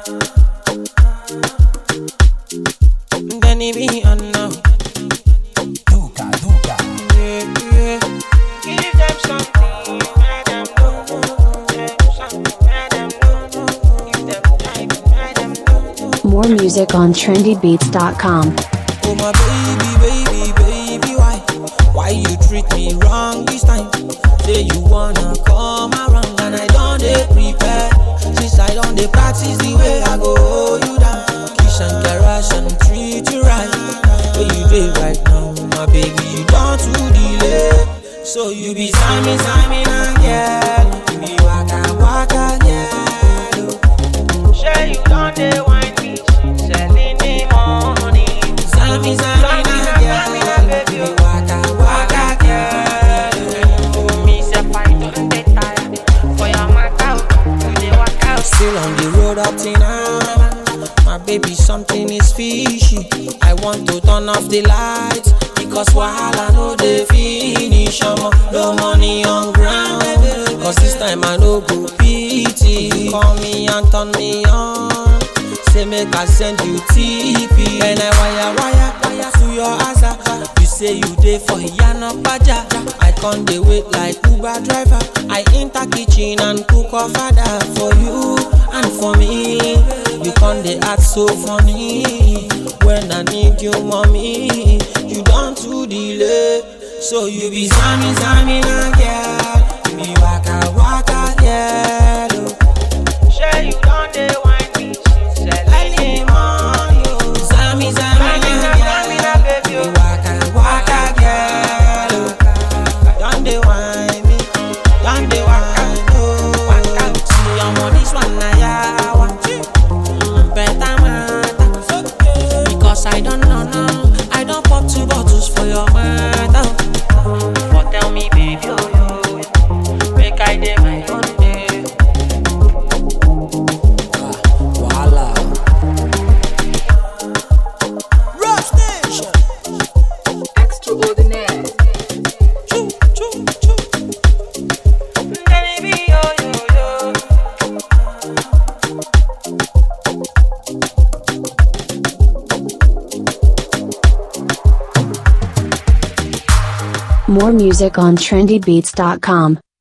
Then he be on now. Duca, Duca. Yeah, yeah. Give them something, let them know. Give them something, let them know. Give them time, let them know. More music on trendybeats.com. Oh my baby, baby, baby, why? Why you treat me wrong this time? Say you wanna come around and I don't dey prepare. Since I don't dey practice the way I go hold you down. Kiss and caress and treat you right. Where you dey right now, my baby, you don't too delay. So you be Sammy, Sammy, and girl. You be waka, waka, girl. Sure you don't dey wine me, selling the money. Sammy, Sammy, na girl, baby, you waka, waka, girl. Me say fight on the tire for your matter. You dey work out. Still on the road up till now. My baby, something is fishy. I want to turn off the lights because wahala no dey finish. Omo, no money on ground. Cause this time I no go pity. Call me and turn me on. Say make I send you TP. And I wire wire wire to your answer. You say you dey for Yana Paja. I can't dey wait like Uber driver. I enter kitchen and cook a father for you and for me. You can't dey act so funny when I need you, mommy. You don't too delay, so you be Sammy Sammy na girl. You be waka waka girl. oh. Sure you don't dey wine me, she said like the money. oh. Sammy Sammy na girl, baby, you waka waka girl. oh. Don't dey wine me, don't dey wine oh. See I'm on this one na yawa, Mm, better matter. Because I don't know now, I don't pop two bottles for your matter. But tell me, baby, oh, yo, make I dey my own day. Voila. Rock station. Extraordinaire. Choo, choo, choo. Baby, yo, yo, yo. More music on trendybeats.com.